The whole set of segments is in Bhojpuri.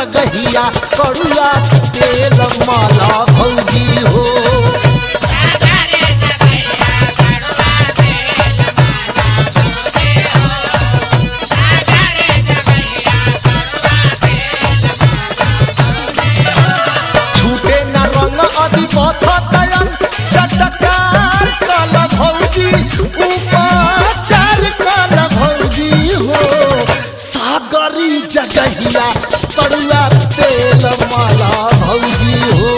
जगहिया करुआ तेल माला भौजी हो छूटे न रंग अधिपथ तयन चटकार कल भौजी उपाचार कल भौजी हो सागरी जगहिया करुआ तेल माला भौजी हो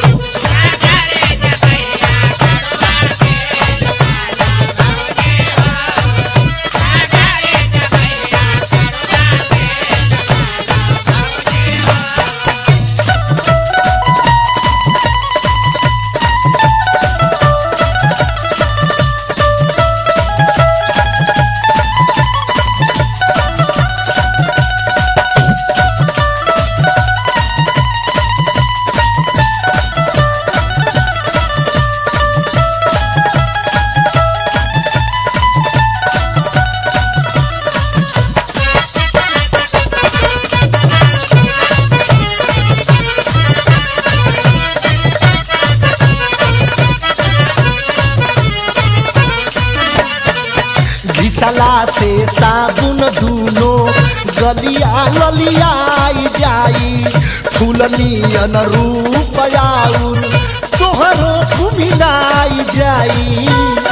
घिसला से साबुन दूनो गलिया ललियाई जाई फूलनियन रूप आउर तोहरो कुमिलाई जाई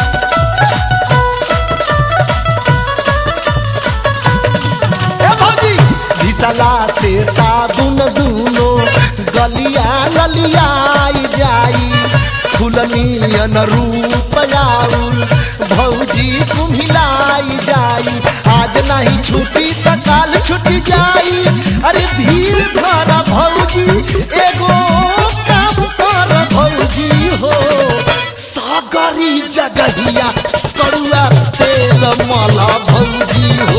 ए भौजी घिसला से साबुन दूनो गलिया ललियाई जाई फूलनियन रूप आउर भौजी कुम्हिलाई जाई आज नहीं छुट्टी त काल छुट्टी जाई अरे धीर धर भौजी एगो काम कर भौजी हो सागरी जगहिया कड़ुआ तेल माला भौजी हो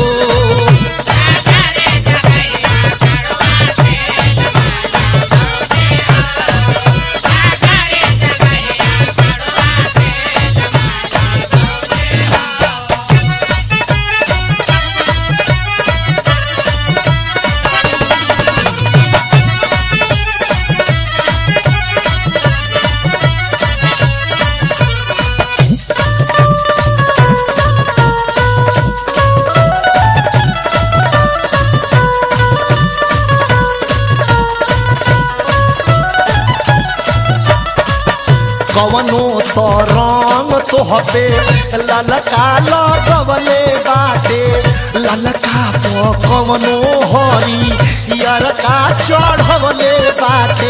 कवनो तो रंग तोहपे ललका लगवले बाटे ललका तो कवनो हरी यरका चढ़वले बाटे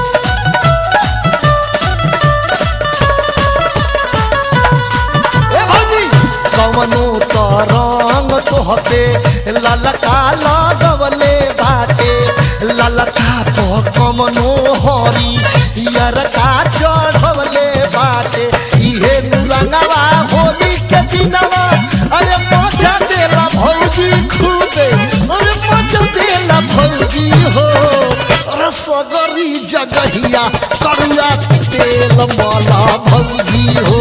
ए भौजी कवनो तो रंग तोहपे ललका लगवले बाटे ललका तो कवनो हरी यरका चढ़वले बाटे इहे रंगवा होली के दिनवा अरे मजा देला भौजी खूबे अरे मजा देला भौजी हो अरे सगरी जगहिया करुआ तेल माला भौजी हो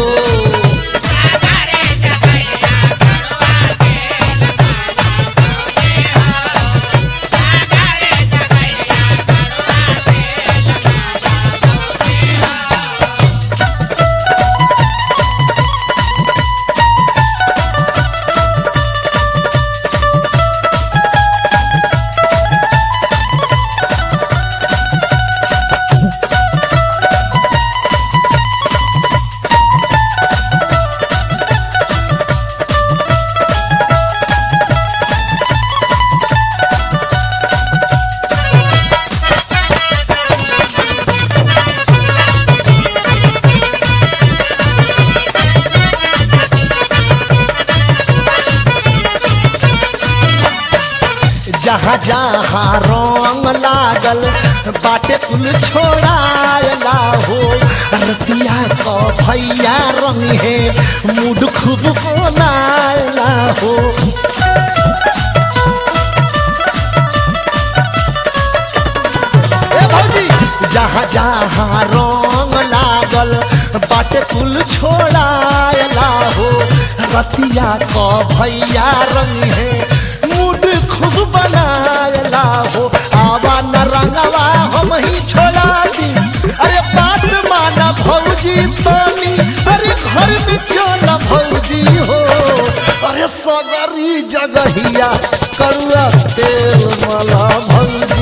जहाँ जहाँ रंग लागल बाटे कुल छोड़ायला हो रतिया क भैया रंग है मूड खूब बनायला हो ए भौजी जहाँ जहाँ रंग लागल बाटे कुल छोड़ायला हो रतिया क भैया रंग है मूड खूब बनायला हो आवा न रंगवा हम ही छोड़ा दी अरे बात माना भौजी तनी अरे घर में चल भौजी हो अरे सगरी जगहिया करुआ तेल मला भौजी